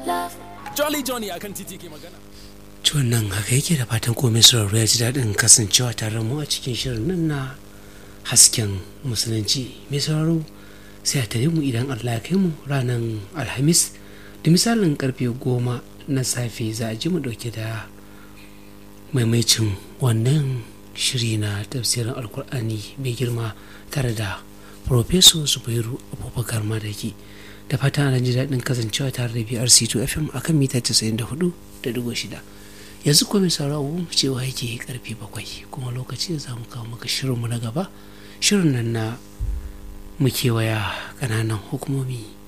Jolly Johnny akan titi ke magana. Ciwon nan haka yake da fatan komai sauraro ya ji daɗin kasancewa tare mu a cikin shirin nan na hasken musulunci mai sauraro sai a tare mu idan Allah ya kai mu ranar alhamis da misalin karfe goma na safe za a ji mu ɗauke da maimaicin wannan shiri na tafsirin alkur'ani mai girma tare da Profeso Zubairu Abubakar Madaki da fatan ana ji daɗin kasancewa tare da BRC2 FM akan mita 94.6 yanzu kuma sauraro cewa yake karfe bakwai kuma lokaci da za mu kawo maka shirinmu na gaba shirin nan na mu kewaya ƙananan hukumomi